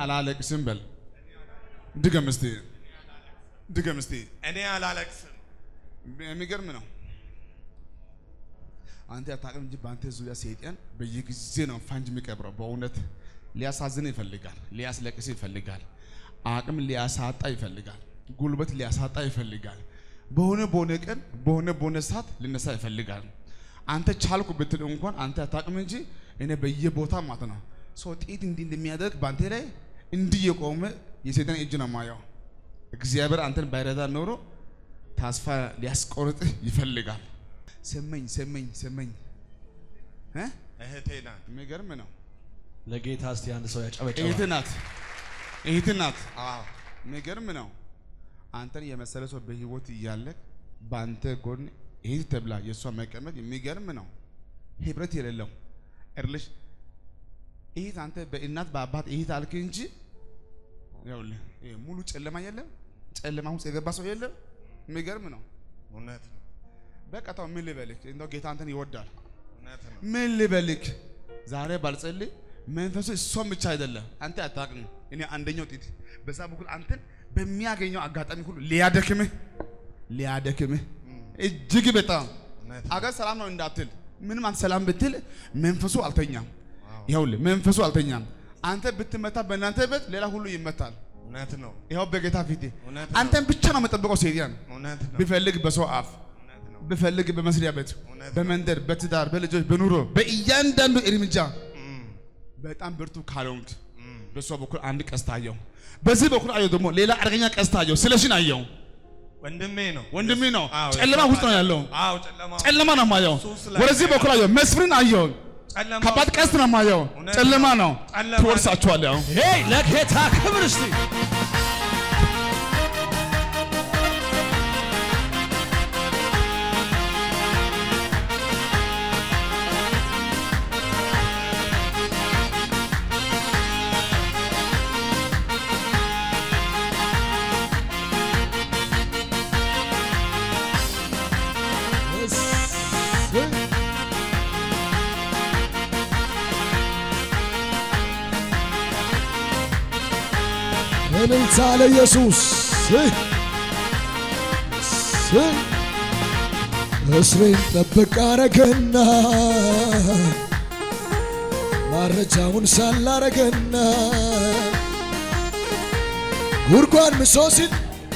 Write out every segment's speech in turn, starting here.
አላለቅስም በል። ድገም እስቲ ድገም እስቲ። እኔ አላለቅስም። የሚገርም ነው። አንተ አታውቅም እንጂ በአንተ ዙሪያ ሰይጣን በየጊዜ ነው ፈንጅ የሚቀብረው። በእውነት ሊያሳዝን ይፈልጋል፣ ሊያስለቅስ ይፈልጋል፣ አቅም ሊያሳጣ ይፈልጋል፣ ጉልበት ሊያሳጣ ይፈልጋል። በሆነ በሆነ ቀን በሆነ በሆነ ሰዓት ሊነሳ ይፈልጋል። አንተ ቻልኩ ብትል እንኳን አንተ አታውቅም እንጂ እኔ በየቦታ ማለት ነው ሰው ጥይት እንዲህ እንደሚያደርግ በአንተ ላይ እንዲህ የቆመ የሰይጣን እጅ ነው የማየው። እግዚአብሔር አንተን ባይረዳ ኖሮ ተስፋ ሊያስቆርጥህ ይፈልጋል። ሰመኝ ሰመኝ ሰመኝ እ እህቴ ናት። የሚገርም ነው። ለጌታ እስቲ አንድ ሰው እህት ያጨበጨባል። ናት፣ እህት ናት። አዎ የሚገርም ነው። አንተን የመሰለ ሰው በህይወት እያለ በአንተ ጎን እህት ተብላ የእሷ መቀመጥ የሚገርም ነው። ህብረት የሌለው እርልሽ እህት አንተ በእናት በአባት እህት አልክ እንጂ ይኸውልህ ይሄ ሙሉ ጨለማ የለም፣ ጨለማ ውስጥ የገባ ሰው የለም። የሚገርም ነው። እውነት ነው። በቃ ተው፣ ምን ልበልክ? እንደው ጌታ አንተን ይወዳል። እውነት ነው። ምን ልበልክ? ዛሬ ባልጸልይ መንፈሱ እሷን ብቻ አይደለም አንተ አታውቅም። እኔ አንደኛው ጥት በዛ በኩል አንተን በሚያገኘው አጋጣሚ ሁሉ ሊያደክምህ ሊያደክምህ እጅግ በጣም እውነት አገር ሰላም ነው እንዳትል ምንም አንተ ሰላም ብትል መንፈሱ አልተኛም። አዎ። ይኸውልህ መንፈሱ አልተኛም። አንተ ብትመታ በእናንተ ቤት ሌላ ሁሉ ይመታል። እውነት ነው። ይኸው በጌታ ፊት እውነት ነው። አንተን ብቻ ነው የምጠብቀው ሰይጣን እውነት ነው። ቢፈልግ በሰው አፍ እውነት ነው። ብፈልግ በመስሪያ ቤት እውነት ነው። በመንደር በትዳር በልጆች በኑሮ በእያንዳንዱ እርምጃ እም፣ በጣም ብርቱ ካልሆንክ እም፣ በሷ በኩል አንድ ቀስት አየው። በዚህ በኩል አየው ደግሞ ሌላ አደገኛ ቀስት አየው። ስለሽን አየው። ወንድሜ ነው። ወንድሜ ነው። አዎ፣ ጨለማ ውስጥ ነው ያለው። አዎ ጨለማ ጨለማ ነው ማየው። እሱ ስለ- ወደዚህ በኩል አየው። መስፍንን አየው። ጨለማ ከባድ ቀስት ነው ማየው። እውነት ጨለማ ነው። ጨለማ ትወርሳችኋለህ። አሁን ሄይ ለጌታ ክብር እስቲ እልልታ ለኢየሱስ እስሬን ጠብቅ አረገና ማረጃውን ሳላረገና ጉድጓድ ምሶሲን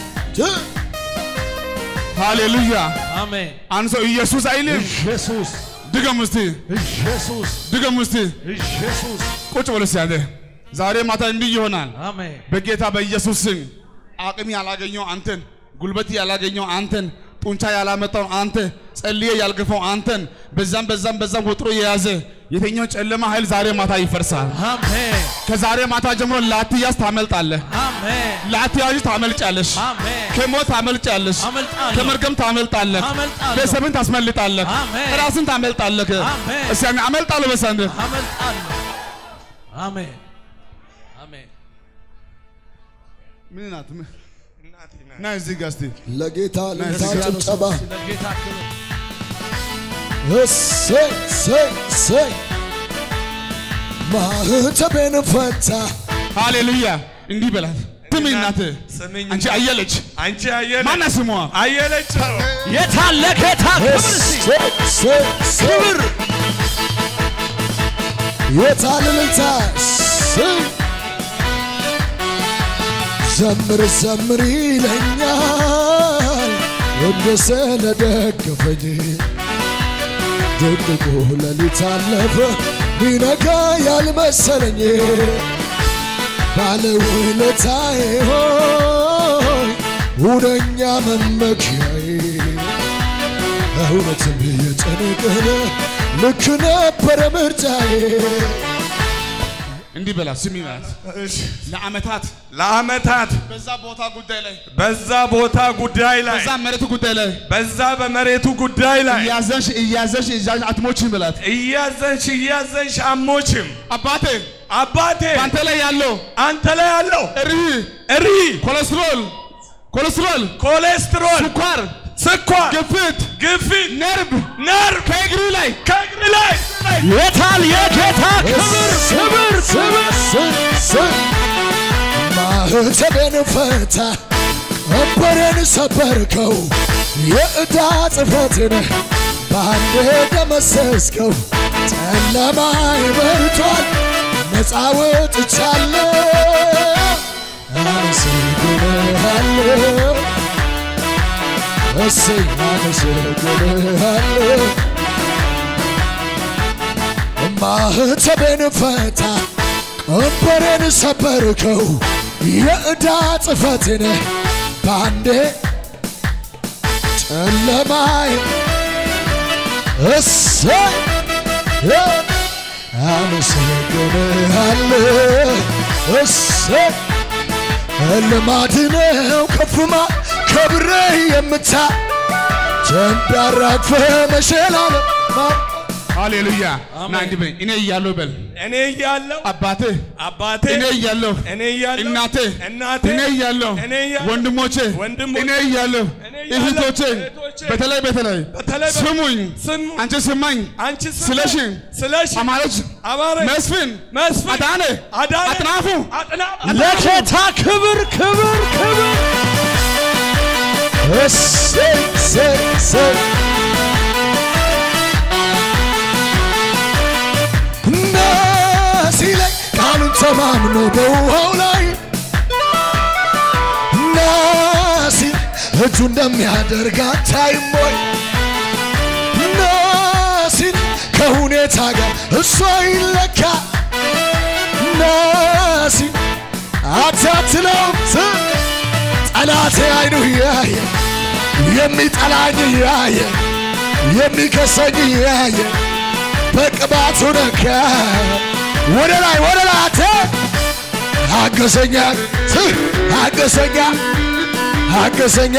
ሃሌሉያ። አሜን። አንድ ሰው ኢየሱስ አይልም። ኢየሱስ ድገም እስቲ፣ ኢየሱስ ድገም እስቲ። ኢየሱስ ቁጭ ብሎ እስቲ አንተ ዛሬ ማታ እንዲህ ይሆናል። አሜን። በጌታ በኢየሱስ ስም አቅም ያላገኘው አንተን፣ ጉልበት ያላገኘው አንተን፣ ጡንቻ ያላመጣው አንተ፣ ጸልዬ ያልገፋው አንተን፣ በዛም በዛም በዛም ወጥሮ የያዘ የተኛው ጨለማ ኃይል ዛሬ ማታ ይፈርሳል። አሜን። ከዛሬ ማታ ጀምሮ ላትያዝ ታመልጣለህ፣ አሜን። ላትያዥ ታመልጫለሽ፣ አሜን። ከሞት ታመልጫለሽ፣ አመልጣለሁ። ከመርገም ታመልጣለህ፣ አመልጣለሁ። ቤተሰብን ታስመልጣለህ፣ አሜን። ራስን ታመልጣለህ። አሜን። እስቲ አንዴ አመልጣለሁ በሳንድ አመልጣለሁ። አሜን። አሜን። ምን ናት? ምን- እናቴ ናት። ና እዚህ ጋር እስቲ ለጌታ እልልታ እዚህ ጋር ነው ጭብጨባ ለጌታ ክብር እሰይ እሰይ እሰይ ማህተቤን ፈታ ሃሌሉያ። እንዲህ በላት ስሚ እናትህ ስሚኝ አንቺ አየለች አንቺ አየለች ማና ስሟ አየለች ነው። የታለ ጌታ ክብር እስቲ እሰይ እሰይ እሰይ ክብር የታል እልልታ እሰይ ዘምር ዘምር ይለኛል እንደ ስለደገፈኝ ድቅድቁ ሌሊት አለፈ ቢነጋ ያልመሰለኝ ባለውለታዬ ሆይ ሁነኛ መመኪያዬ እውነትም የጨነቀነ ልክ ነበረ ምርጫዬ እንዲህ በላት ስሚ በላት እሺ። ለአመታት ለአመታት በዛ ቦታ ጉዳይ ላይ በዛ ቦታ ጉዳይ ላይ በዛ መሬት ጉዳይ ላይ በዛ በመሬቱ ጉዳይ ላይ እያዘንሽ እያዘንሽ እያዘንሽ አትሞችም በላት እያዘንሽ እያዘንሽ አሞችም አባቴ አባቴ በአንተ ላይ ያለው አንተ ላይ ያለው እሪህ እሪ ኮሌስትሮል ኮሌስትሮል ኮሌስትሮል ስኳር ስኳር ግፊት ግፊት ነርቭ ነርቭ ከእግሩ ላይ ከእግር ላይ የታል የጌታ ክብር ክብር ክብር እሰይ፣ እሰይ፣ ማህተቤን ፈታ ቀንበሬን ሰበርከው የዕዳ ጽሕፈትን በአንዴ ደመሰስከው ጨለማይ በርቷል ነፃ ወጥቻለሁ አመሰግንሃለሁ እሰይ አመሰግንሃለሁ ማህተቤን ፈታ ቀንበሬን ሰበርከው የዕዳ ጽሕፈትን በአንዴ ጨለማይ እሰይ አመሰግንሃለሁ እሰይ ልማድ ነው ከፍማ ከብሬ የምታ ጀንብ ያራግፈ መሸላለ ሃሌሉያ አሜን። ና እንዲህ በይ እኔ እያለሁ በል እኔ እያለሁ አባትህ አባቴ እኔ እያለሁ እኔ እያለሁ እናቴ እናቴ እኔ እያለሁ እኔ እያለሁ ወንድሞቼ ወንድሞቼ እኔ እያለሁ እኔ እያለሁ እህቶቼ እህቶቼ በተለይ በተለይ በተለይ በ- ስሙኝ ስሙ አንቺ ስማኝ አንቺ ስሙ ስለሺ ስለሺ አማረች አማረ መስፍን መስፍን አዳነ አዳነ አጥናፉ አጥናፉ ለጌታ ክብር ክብር ክብር እሰይ እሰይ እሰይ እና ሲለኝ ቃሉን ተማምኖ በውሃው ላይ እና ሲል እጁ እንደሚያደርግ አታይም ወይ እና ሲል ከሁኔታ ጋር እሷ ይለካ እና ሲል አታትለውም ስ- ጠላቴ አይኑ ያየ የሚጠላኝ ያየ የሚከሰኝ ያየ በቅባቱ ነካ ወደ ላይ ወደ ላይ አተ አገሰኛ ስ- አገሰኛ አገሰኛ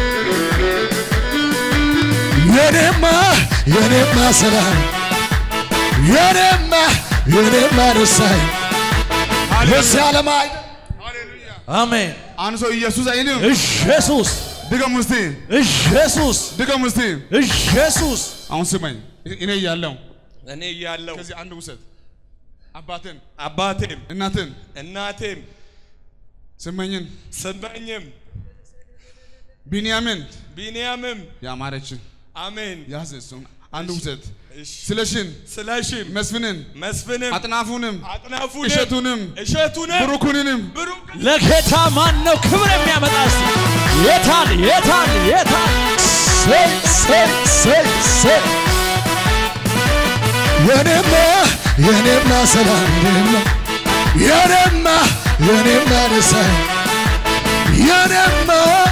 የኔማ የኔማ ሰላም የኔማ የኔማ ደስታዬ ደስ ያለማይ አሜን አንድ ሰው ኢየሱስ አይልም ኢየሱስ ድገም ውስቲ ኢየሱስ ድገም ውስቲ ኢየሱስ አሁን ስማኝ እኔ እያለሁ እኔ እያለሁ ከዚህ አንድ ውሰድ አባትን አባቴም እናትን እናቴም ስመኝን ስመኝም ቢንያምን ቢንያምም ያማረችን አሜን ያዝ እሱን አንድ ውሰድ እሺ ስለሽን ስለሺም መስፍንን መስፍንም አጥናፉንም አጥናፉንም እሸቱንም እሸቱንም ብሩኩንንም ብሩክ ለጌታ ማን ነው ክብር የሚያመጣ እስቲ የታል የታል የታል ሰይ ሰይ ሰይ ሰይ የኔማ የኔማ ሰላም የኔማ የኔማ የኔማ ደስታዬ የኔማ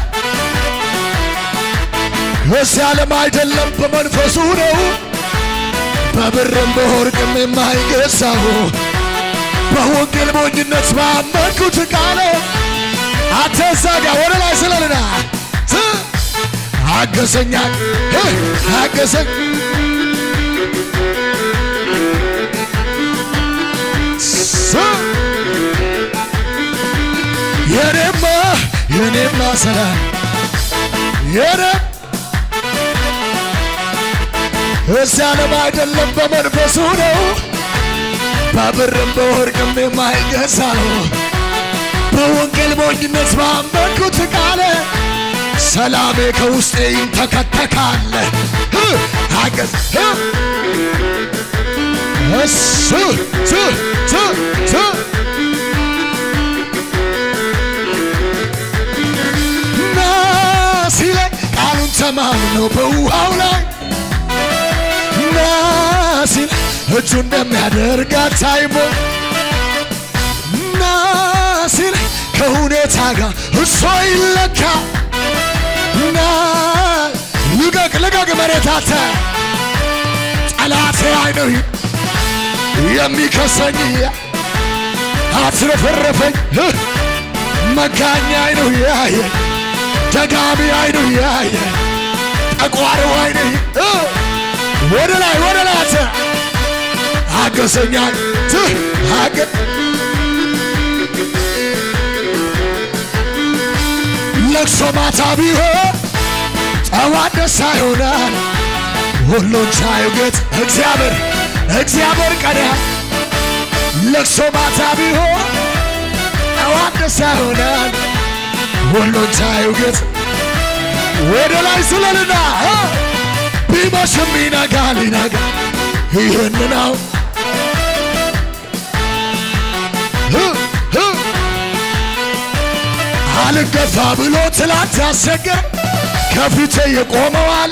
ከዚህ ዓለም አይደለም በመንፈሱ ነው በብርም በወርቅም የማይገዛው በወንጌል ሞኝነት ባመንኩት ቃል አተዛጋ ወደ ላይ ስለልና ስ- አገሰኛ ህ፣ አገሰኝ ስ- የኔማ የኔማ ሰላም የኔም እዚህ ዓለም አይደለም በመንፈሱ ነው በብርም በወርቅም የማይገዛው በወንጌል ሞኝነት ባመንኩት ቃል ሰላሜ ከውስጤ ይንተከተካል። ህ፣ አገዝ ህ፣ እሱ ስ ስ ስ ና ሲለኝ ቃሉን ተማምነው በውሃው ላይ ና ሲል እጁ እንደሚያደርግ አታይሞ ና ሲል ከሁኔታ ጋር እሷ ይለካ ና ልቀቅ ልቀቅ መሬታተ ጠላቴ አይነው የሚከሰኝ አትረፈረፈኝ ህ፣ መጋኛ አይነው ያየ ደጋሚ አይነው ያየ ጠቋሪው አይነው እ፣ ወደ ላይ ወደ ላይ አተ አገሰኛል ት አገ ለቅሶ ማታ ቢሆን ጠዋት ደስታ ይሆናል። ሁሉን ቻዩ ጌታ እግዚአብሔር እግዚአብሔር ቀዳ ለቅሶ ማታ ቢሆን ጠዋት ደስታ ይሆናል ሁሉን ቻዩ ጌታ ወደ ላይ ስለልና ቢመሽም ይነጋል ይነጋል ይህንናው አልገፋ ብሎ ትላንት ያሰገር ከፊቴ የቆመዋል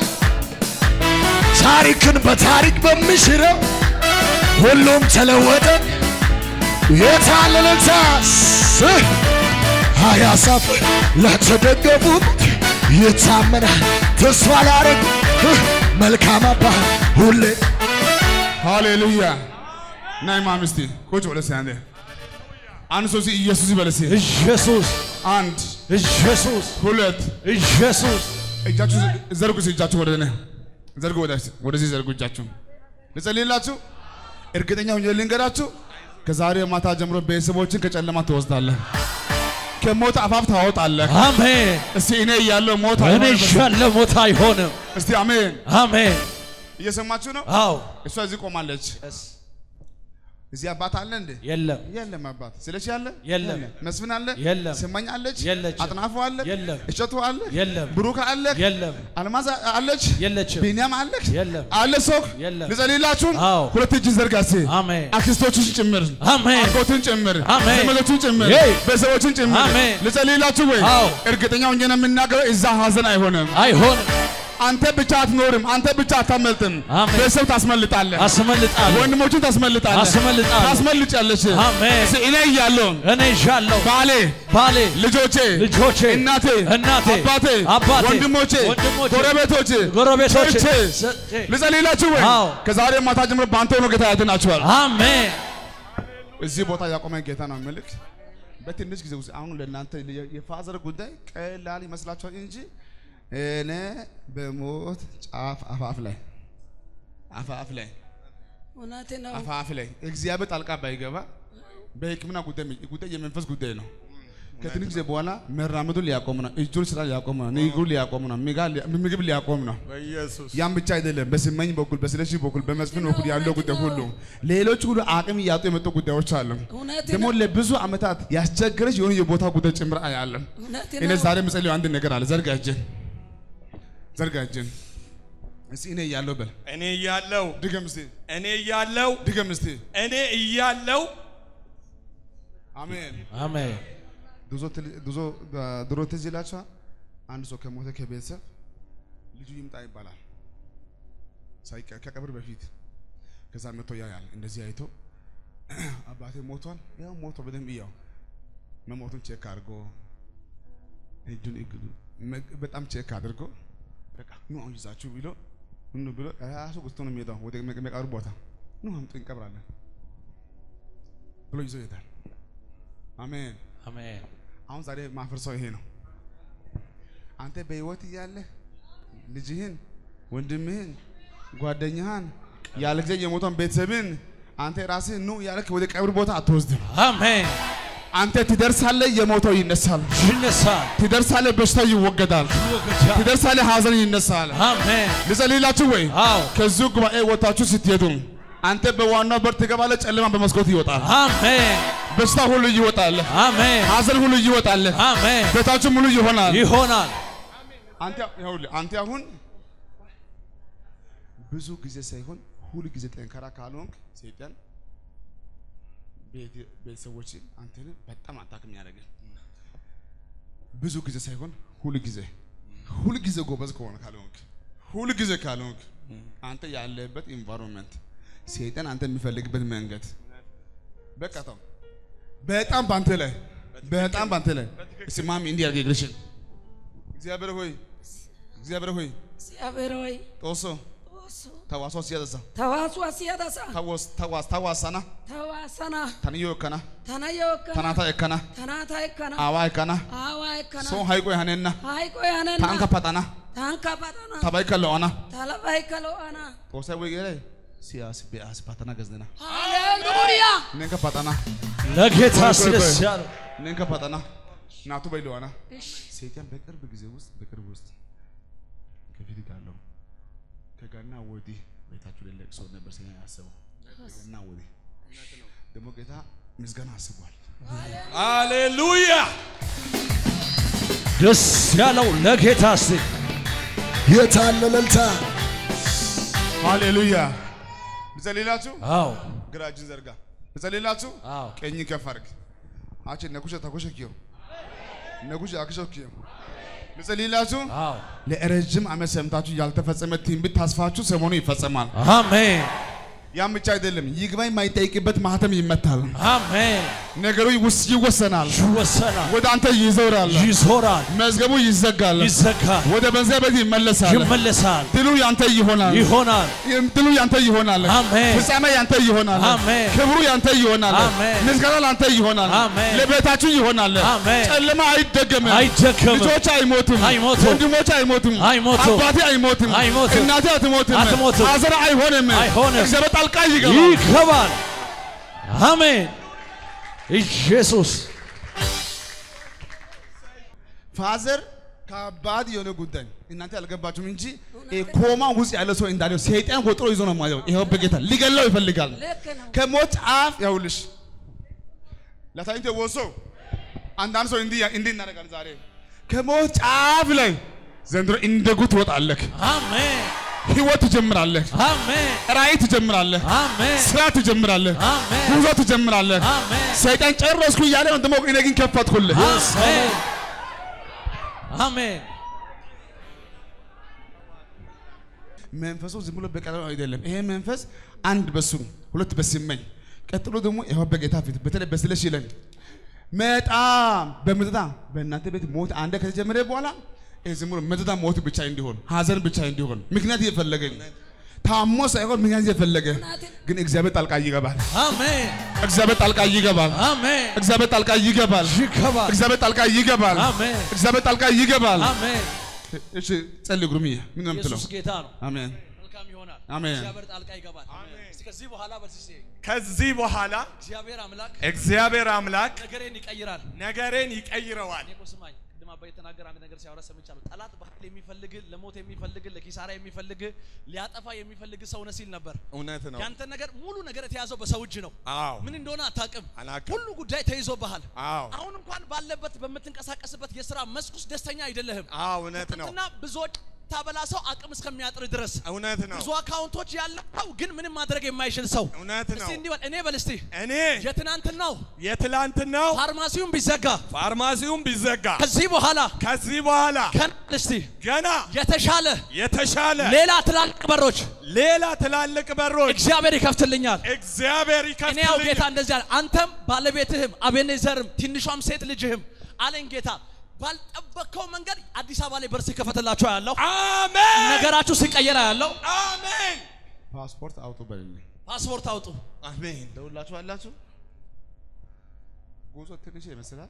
ታሪክን በታሪክ በሚሽረው ሁሉም ተለወጠ የታለለታስ አያሳፍ ለተደገፉት ይታመናል ተስፋ ላረግ መልካም አባት ሁሌ ሃሌሉያ ናይ ማምስቲ ቁጭ ብለህ እስኪ አንዴ አንድ ሰው እስኪ ኢየሱስ ይበል እስኪ ኢየሱስ አንድ ኢየሱስ ሁለት ኢየሱስ እጃችሁ ዘርጉ እስኪ እጃችሁ ወደ እኔ ዘርጉ ወደ ወደዚህ ዘርጉ እጃችሁ ልጸልይላችሁ እርግጠኛ ሆኜ ልንገራችሁ ከዛሬ ማታ ጀምሮ ቤተሰቦችን ከጨለማ ትወስዳለህ ከሞት አፋፍ ታወጣለህ አሜን። እስቲ እኔ እያለሁ ሞት እኔ አይሆንም ይሻለ ሞት አይሆንም። እስቲ አሜን አሜን። እየሰማችሁ ነው አዎ እሷ እዚህ ቆማለች እዚህ አባት አለ እንዴ የለም የለም አባት ስለሽ ያለ የለም መስፍን አለ የለም። ስመኝ አለች የለችም። አጥናፉ አለ የለም። እሸቱ አለ የለም ብሩክ አለ የለም አልማዝ አለች የለችም ቢንያም አለች የለም አለ ሰው የለም። ልጸልይላችሁ አዎ። ሁለት እጅ ዘርጋሴ አሜን አክስቶችን ጭምር አሜን አጎትን ጭምር አሜን። ዘመዶችን ጭምር ዬ። ቤተሰቦችን ጭምር አሜን። ልጸልይላችሁ ወይ አዎ። እርግጠኛ ሆኜ ነው የምናገረው እዛ ሀዘን አይሆንም አይሆንም አንተ ብቻ አትኖርም አንተ ብቻ አታመልጥም አሜን። ቤተሰብ ታስመልጣለህ አስመልጣለሁ ወንድሞችን ታስመልጣለህ አስመልጣለሁ። ታስመልጫለሽ አሜን። እስኪ እኔ እያለሁ እኔ ይሻለሁ ባሌ ባሌ ልጆቼ ልጆቼ እናቴ እናቴ አባቴ አባቴ ወንድሞቼ ወንድሞቼ ጎረቤቶቼ ጎረቤቶቼ ቸርቼ ቸርቼ ልጸልይላችሁ ወይ አዎ። ከዛሬ ማታ ጀምሮ በአንተ ሆኖ ጌታ ያድናችኋል አሜን እዚህ ቦታ ያቆመ ጌታ ነው ምልክ በትንሽ ጊዜ ውስጥ አሁን ለእናንተ የ- የፋዘር ጉዳይ ቀላል ይመስላችኋል እንጂ እኔ በሞት ጫፍ አፋፍ ላይ አፋፍ ላይ እውነት ነው። አፋፍ ላይ እግዚአብሔር ጣልቃ ባይገባ በሕክምና ጉዳይ ጉዳይ የመንፈስ ጉዳይ ነው። ከትንሽ ጊዜ በኋላ መራመዱን ሊያቆም ነው። እጁን ስራ ሊያቆም ነው። ንግግሩን ሊያቆም ነው። ሚጋ- ምግብ ሊያቆም ነው። በኢየሱስ ያም ብቻ አይደለም። በስመኝ በኩል በስለሺ በኩል በመስፍን በኩል ያለው ጉዳይ ሁሉ ሌሎች ሁሉ አቅም እያጡ የመጡ ጉዳዮች አሉ። እውነት ደግሞ ነው። ለብዙ ዓመታት ያስቸገረች የሆነ የቦታ ጉዳይ ጭምር አያለም። እውነት እኔ ነው። ዛሬ የምጸልየው አንድ ነገር አለ። ዘርጋ እጅን፣ ዘርጋ እጅን። እስቲ እኔ እያለሁ በል እኔ እያለው ድገም እስቲ፣ እኔ እያለው ድገም እስቲ። እኔ እያለው አሜን። አሜን ድሮ ትል- ድሮ ድሮ ትዝ ይላችኋል። አንድ ሰው ከሞተ ከቤተሰብ ልጁ ይምጣ ይባላል። ሳይቀር ከቀብር በፊት ከዛ መጥቶ ያያል። እንደዚህ አይቶ አባቴ ሞቷል፣ ያው ሞቶ በደንብ እያው መሞቱን ቼክ አድርጎ እጁን እግሩ መ- በጣም ቼክ አድርጎ በቃ ኑ አሁን ይዛችሁ ብሎ ኑ ብሎ ራሱ ጉስቶ ነው የሚሄደው ወደ መቅ- መቃብር ቦታ ኑ አምጡ እንቀብራለን ብሎ ይዞ ይሄዳል። አሜን። አሜን አሁን ዛሬ ማፈርሰው ይሄ ነው። አንተ በህይወት እያለህ ልጅህን፣ ወንድምህን፣ ጓደኛህን ያለ ጊዜ የሞተውን ቤተሰብን አንተ ራስህ ኑ ያለክ ወደ ቀብር ቦታ አትወስድም። አሜን አንተ ትደርሳለህ፣ የሞተው ይነሳል። ይነሳል ትደርሳለህ፣ በሽታው ይወገዳል። ይወገዳል። ትደርሳለህ፣ ሀዘን ይነሳል። አሜን ልጸልይላችሁ ወይ? አዎ ከዚሁ ጉባኤ ወጥታችሁ ስትሄዱ አንተ በዋናው በር ትገባለህ፣ ጨለማ በመስኮት ይወጣል። አሜን በሽታ ሁሉ ይወጣል። አሜን ሀዘን ሁሉ ይወጣል። አሜን ቤታችሁ ሙሉ ይሆናል። ይሆናል አንተ ይኸውልህ አንተ አሁን ብዙ ጊዜ ሳይሆን ሁል ጊዜ ጠንካራ ካልሆንክ ሰይጣን ቤት- ቤተሰቦችን አንተን በጣም አታክም ያደርግህ። ብዙ ጊዜ ሳይሆን ሁል ጊዜ ሁል ጊዜ ጎበዝ ከሆነ ካልሆንክ ሁል ጊዜ ካልሆንክ አንተ ያለበት ኢንቫይሮንመንት ሰይጣን አንተ የሚፈልግበት መንገድ በቃ ተው በጣም ባንተ ላይ በጣም ባንተ ላይ እስቲ ማሚ እንዲህ ያርገ ይግርሽን እግዚአብሔር ሆይ እግዚአብሔር ሆይ እግዚአብሔር ሆይ ጦሶ ጦሱ ተዋሶ ሲያደሳ ተዋሱ አስያደሳ ተወስ ተዋስ ተዋሳና ተዋሰና ተንዮ ከና ተነየወከና ተናታ የከና ተናታ ይከና አዋ የከና አዋ ይከና ሶ ሃይቆ ያነና ሃይቆ ያነና ታንከ ፓጣና ታንካ ባጣና ተባይ ከለዋና ተለባይ ከለዋና ጦሳ ወይ ገለ ሲያስ ቢያስ ፓጣና ገዝና ሃሌሉያ ነንከ ፓጣና ለጌታ ቆይ፣ ቆይ፣ ቆይ። ስለስ ያለው ነንከ ፓጣና ናቱ በይለዋና እሺ ሰይጣን በቅርብ ጊዜ ውስጥ በቅርብ ውስጥ ከፊት ጋለው ከጋና ወዲህ ቤታችሁ ላይ ሰው ነበር ሰኛ ያሰበው ከጋና ወዲህ ደግሞ ጌታ ምስጋና አስቧል። ሃሌሉያ ደስ ያለው ለጌታ እስቲ የታለ እልልታ ሃሌሉያ ልጸልይላችሁ አዎ ግራ እጅን ዘርጋ ልጸልይላችሁ አዎ ቀኝ ከፍ አድርግ አቼ ነኩሸ ተኮሸኪዮ ነኩሸ አክሸኪዮ ልጸልይላችሁ አዎ ለረጅም ዓመት ሰምታችሁ ያልተፈጸመ ትንቢት ተስፋችሁ ሰሞኑ ይፈጸማል። አሜን ያም ብቻ አይደለም፣ ይግባኝ የማይጠይቅበት ማህተም ይመታል። አሜን ነገሩ ውስ ይወሰናል። ይወሰናል ወደ አንተ ይዞራል። ይዞራል መዝገቡ ይዘጋል። ይዘጋል ወደ በዚያ ቤት ይመለሳል። ይመለሳል ድሉ ያንተ ይሆናል። ይሆናል ድሉ ያንተ ይሆናል። አሜን። ፍጻሜ ያንተ ይሆናል። አሜን። ክብሩ ያንተ ይሆናል። አሜን። ምስጋና ላንተ ይሆናል። አሜን። ለቤታችሁ ይሆናል። አሜን። ጨለማ አይደገምም። አይደከምም ልጆች አይሞቱም። አይሞቱም። ወንድሞች አይሞቱም። አይሞቱም። አባቴ አይሞትም። አይሞትም። እናቴ አትሞትም። አትሞትም። ሐዘን አይሆንም። አይሆንም። እግዚአብሔር ጣልቃ ይገባል። ይገባል አሜን ኢየሱስ ፋዘር ከባድ የሆነ ጉዳይ እናንተ አልገባችሁም እንጂ ይሄ ኮማ ውስጥ ያለ ሰው እንዳለው ሰይጣን ወጥሮ ይዞ ነው ማለት ይሄው በጌታ ሊገለው ይፈልጋል። ልክ ነው። ከሞት አፍ ያውልሽ ለታይንተ ወሶ አንዳንድ ሰው እንዲህ እንዲህ እናደርጋለን ዛሬ ከሞት ጫፍ ላይ ዘንድሮ እንደ ጉድ ትወጣለህ። አሜን ህይወት ትጀምራለህ። አሜን ራእይ ትጀምራለህ። አሜን ስራ ትጀምራለህ። አሜን ጉዞ ትጀምራለህ። አሜን ሰይጣን ጨረስኩ እያለ ነው ደግሞ እኔ ግን ከፈትኩልህ። አሜን አሜን መንፈሱ ዝም ብሎ በቀላሉ አይደለም። ይሄ መንፈስ አንድ በሱ ሁለት በስመኝ ቀጥሎ ደግሞ ይኸው በጌታ ፊት በተለይ በስለሽ ይለን በጣም በምጥታ በእናንተ ቤት ሞት አንደ ከተጀመረ በኋላ ይሄ ዝም ብሎ ምጥታ ሞት ብቻ እንዲሆን ሀዘን ብቻ እንዲሆን ምክንያት እየፈለገኝ ታሞ ሳይሆን ምክንያት እየፈለገ ግን እግዚአብሔር ጣልቃ ይገባል። አሜን እግዚአብሔር ጣልቃ ይገባል። አሜን እግዚአብሔር ጣልቃ ይገባል። ይገባል እግዚአብሔር ጣልቃ ይገባል። አሜን እግዚአብሔር ጣልቃ ይገባል። አሜን እሺ ጸልይ ጉርምዬ ምን ነው የምትለው? ኢየሱስ ጌታ ነው አሜን መልካም ይሆናል አሜን። እግዚአብሔር ጣልቃ ይገባል እስቲ ከዚህ በኋላ በዚህ ከዚህ በኋላ እግዚአብሔር አምላክ እግዚአብሔር አምላክ ነገሬን ይቀይራል ነገሬን ይቀይረዋል። እኔ እኮ ስማኝ ቅድም አባ የተናገረ አንድ ነገር ሲያወራ ሰምቻለሁ። ጠላት በኃይል የሚፈልግ ለሞት የሚፈልግ ለኪሳራ የሚፈልግ ሊያጠፋ የሚፈልግ ሰው ነህ ሲል ነበር። እውነት ነው። ያንተ ነገር ሙሉ ነገር የተያዘው በሰው እጅ ነው። አዎ ምን እንደሆነ አታውቅም። አላውቅም። ሁሉ ጉዳይ ተይዞብሃል። አዎ አሁን እንኳን ባለበት በምትንቀሳቀስበት የስራ መስክ ውስጥ ደስተኛ አይደለህም። አዎ እውነት ነው። እና ብዙዎች ታበላ ሰው አቅም እስከሚያጥር ድረስ እውነት ነው። ብዙ አካውንቶች ያለው ግን ምንም ማድረግ የማይችል ሰው እውነት ነው። እስቲ እንዲህ በል እኔ በል እስቲ እኔ የትናንትናው የትላንትናው ፋርማሲውን ቢዘጋ ፋርማሲውን ቢዘጋ ከዚህ በኋላ ከዚህ በኋላ ከን እስቲ ገና የተሻለ የተሻለ ሌላ ትላልቅ በሮች ሌላ ትላልቅ በሮች እግዚአብሔር ይከፍትልኛል። እግዚአብሔር እኔ ያው ጌታ ይከፍትልኛል። እንደዚህ አለ፣ አንተም ባለቤትህም አቤኔዘርም ትንሿም ሴት ልጅህም አለኝ ጌታ። ባልጠበቅከው መንገድ አዲስ አበባ ላይ በር ሲከፈትላቸው ያለው አሜን ነገራችሁ ሲቀየር ያለው አሜን ፓስፖርት አውጡ በልልኝ። ፓስፖርት አውጡ። አሜን ደውላችሁ አላችሁ? ጉዞ ትንሽ ይመስላል።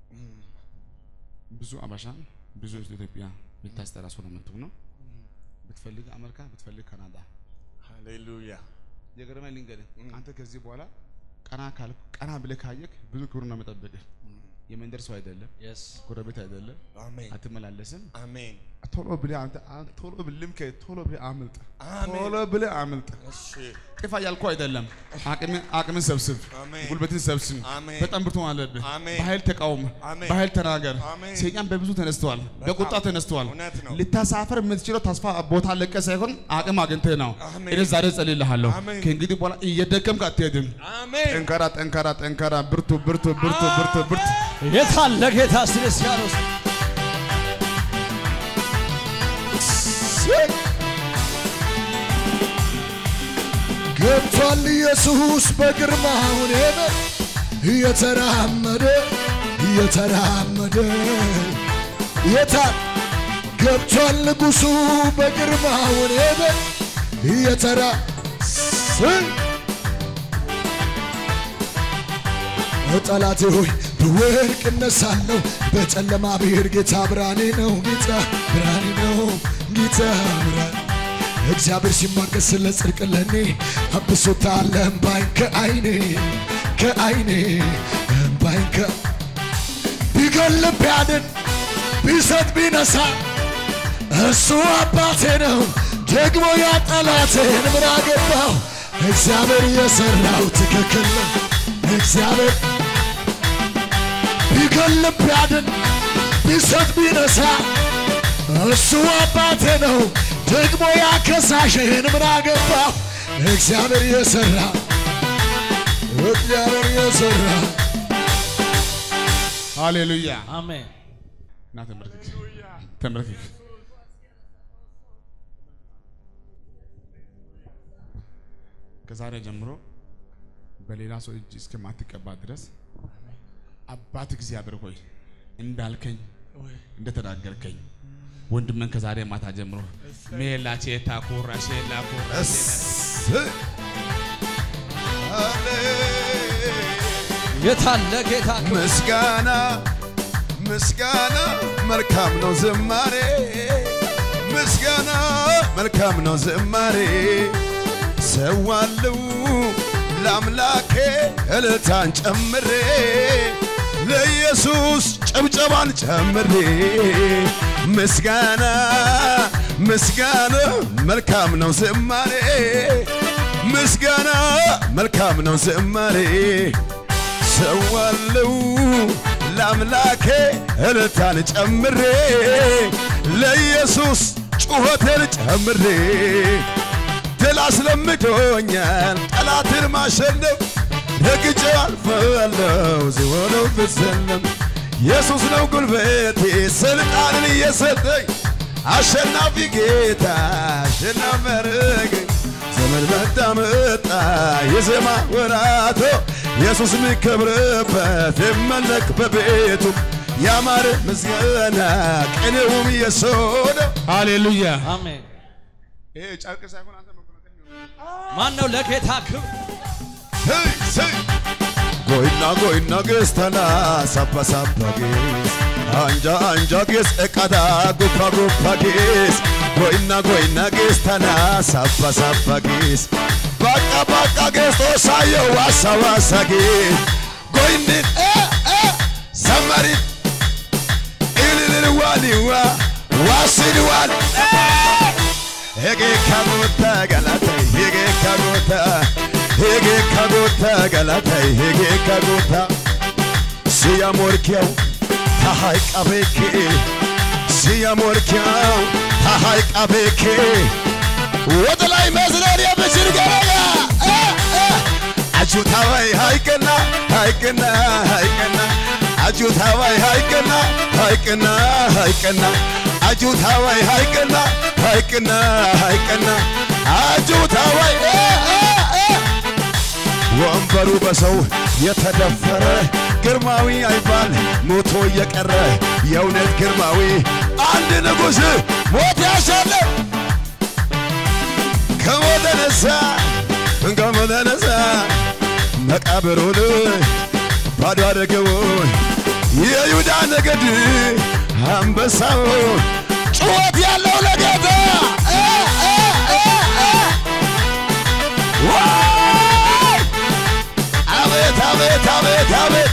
ብዙ አበሻን ብዙ ኢትዮጵያ ብታስጠራ ሰው ነው የምትሆነው። ብትፈልግ አሜሪካ፣ ብትፈልግ ካናዳ። ሃሌሉያ የገረመኝ ልንገርህ፣ አንተ ከዚህ በኋላ ቀና ካልኩ ቀና ብለህ ካየክ ብዙ ክብር ነው መጠበቅህ። የመንደር ሰው አይደለም፣ ጎረቤት አይደለም፣ አሜን አትመላለስም። አሜን ቶሎ ብለህ አንተ አንተ ቶሎ ብልም ቶሎ ብለህ አምልጥ፣ አሜን። ቶሎ ብለህ አምልጥ። እሺ ጥፋ ያልኩ አይደለም። አቅምን አቅምን ሰብስብ፣ አሜን። ጉልበትን ሰብስብ። አሜን። በጣም ብርቱ አለብህ። አሜን። በኃይል ተቃውም፣ አሜን። በኃይል ተናገር። አሜን። ሰይጣን በብዙ ተነስተዋል፣ በቁጣ ተነስተዋል። እውነት ነው። ልታሳፍር የምትችለው ተስፋ ቦታ ለቀ ሳይሆን አቅም አግኝተህ ነው። አሜን። እኔ ዛሬ ጸልይልሃለሁ። አሜን። ከእንግዲህ በኋላ እየደከምክ አትሄድም። አሜን ጠንካራ ጠንካራ ጠንካራ ብርቱ ብርቱ ብርቱ ብርቱ ብርቱ የታለ ጌታ ስደስ ያለው ገብቷል ኢየሱስ በግርማውን ሄደ እየተራመደ እየተራመደ የታል ገብቷል ንጉሡ በግርማውን ሄደ እየተራ ስ- ጠላቴ ሆይ ብወድቅ እነሳለሁ፣ በጨለማ ብሄድ ጌታ ብርሃኔ ነው፣ ጌታ ብርሃኔ ነው፣ ጌታ ብርሃኔ እግዚአብሔር ሲሟገስ ስለ ጽድቅ ለኔ አብሶታል እምባይን ከዓይኔ ከዓይኔ እምባይን ከ ቢገል ቢያድን ቢሰጥ ቢነሳ እሱ አባቴ ነው ደግሞ ያ ጠላቴን ምን አገባው እግዚአብሔር የሰራው ትክክል ነው እግዚአብሔር ቢገልም ቢያድን ቢሰጥ ቢነሳ እሱ አባቴ ነው። ደግሞ ያከሳሽህን ምን አገባው? እግዚአብሔር የሰራ እግዚአብሔር የሰራ ሃሌሉያ አሜን። እና ተመልከክ ተመልከክ ከዛሬ ጀምሮ በሌላ ሰው እጅ እስከማትቀባ ድረስ አባት እግዚአብሔር ሆይ እንዳልከኝ እንደተናገርከኝ ወንድምን ከዛሬ ማታ ጀምሮ ሜላ ቼታ ኮራ ሼላ ኮራ የታለ ጌታ ክብር? ምስጋና ምስጋና መልካም ነው ዝማሬ ምስጋና መልካም ነው ዝማሬ ሰዋለው ለአምላኬ እልልታን ጨምሬ ለኢየሱስ ጭብጨባን ጨምሬ ምስጋና ምስጋና መልካም ነው ዝማሬ ምስጋና መልካም ነው ዝማሬ ሰዋለው ለአምላኬ እልልታን ጨምሬ ለኢየሱስ ጩኸቴን ጨምሬ ድል አስለምዶኛል ጠላትን ማሸነፍ ረግጬ አልፋለሁ ዝሆነው ብዘለም ኢየሱስ ነው ጉልበቴ ስልጣንን እየሰጠኝ አሸናፊ ጌታ አሸናፊ ያረገኝ ዘመን መጣ መጣ የዜማ ወራቶ ኢየሱስ የሚከብርበት የመለክ በቤቱ ያማረ ምስጋና ቅኔውም የሰው ነው። ሃሌሉያ አሜን። ይሄ ጨርቅ ሳይሆን አንተ መቆነጠኝ ነው ማን ነው ለጌታ ክብር? Hey, say. ጎይና ጎይና ጌስተና ሳባ ሳባ ጌስ አንጃ አንጃ ጌስ እቃዳ ጉፋ ጉፋ ጌስ ጎይና ጎይና ጌስተና ሳባ ሳባ ጌስ ባቃ ባቃ ጌስ ጦሳዮ ዋሳ ዋሳ ጌስ ጎይንን እ እ ሰመሪት ኢልልል ዋሊዋ ዋሲድዋል ሄጌ ካጎታ ገላታይ ሄጌ ካጎታ ሄጌ ካጎታ ገላታይ ሄጌ ካጎታ ስያ ሞርኪያው ታሃይ ቀቤኬ ስያ ሞርኪያው ታሃይ ቀቤኬ ወደ ላይ መዝለል የምችል ገረጋ አጁታዋይ ሃይቅና ሃይቅና ሃይቅና አጁታዋይ ሃይቅና ሃይቅና ሃይቅና አጁታዋይ ሃይቅና ሃይቅና ሃይቅና አጁታዋይ ወንበሩ በሰው የተደፈረ ግርማዊ አይባል ሞቶ እየቀረ የእውነት ግርማዊ አንድ ንጉሥ ሞት ያሻለ ከሞት ተነሳ ከሞት ተነሳ መቃብሩን ባዶ አደረገው የይሁዳ ነገድ አንበሳው ጩኸት ያለው ለጌታ እ እ እ እ ዋይ! አቤት አቤት አቤት አቤት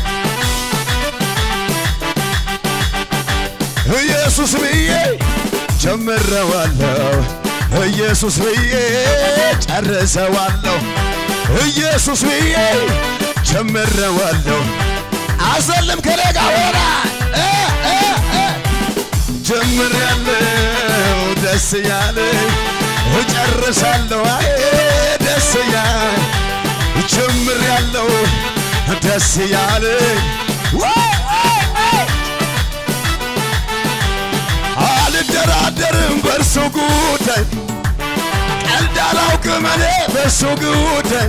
ኢየሱስ ብዬ ጀምረዋለሁ ኢየሱስ ብዬ ጨርሰዋለሁ ኢየሱስ ብዬ ጀምረዋለሁ አሰልም ከሌጋ ሆና እ እ እ ጀምሬያለሁ ደስ ያለኝ እጨርሳለሁ አይ ደስ ያለኝ ጀምሬያለሁ ደስ ያለኝ ዋይ ዋይ ዋይ አልደራደርም በእርሱ ጉዳይ ቀልድ አላውቅም እኔ በእርሱ ጉዳይ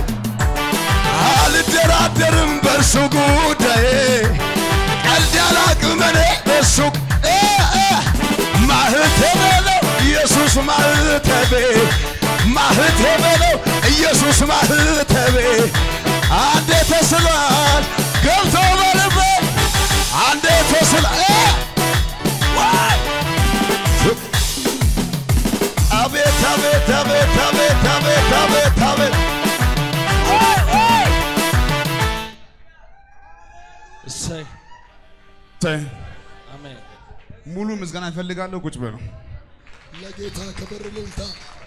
አልደራደርም በእርሱ ጉዳይ ቀልድ አላውቅም እኔ በእርሱ እ እ ማህተቤ ነው ኢየሱስ ማህተቤ ማህተቤ ነው ኢየሱስ ማህተቤ አንዴ ተስሏል ገብቶ በልቤ አንዴ ተስሏል እ ዋይ! አቤት አቤት አቤት አቤት አቤት አቤት አቤት ዋይ ዋይ እሰይ ተይ፣ አሜን። ሙሉ ምስጋና እፈልጋለሁ። ቁጭ በሉ። ለጌታ ክብር ልልታ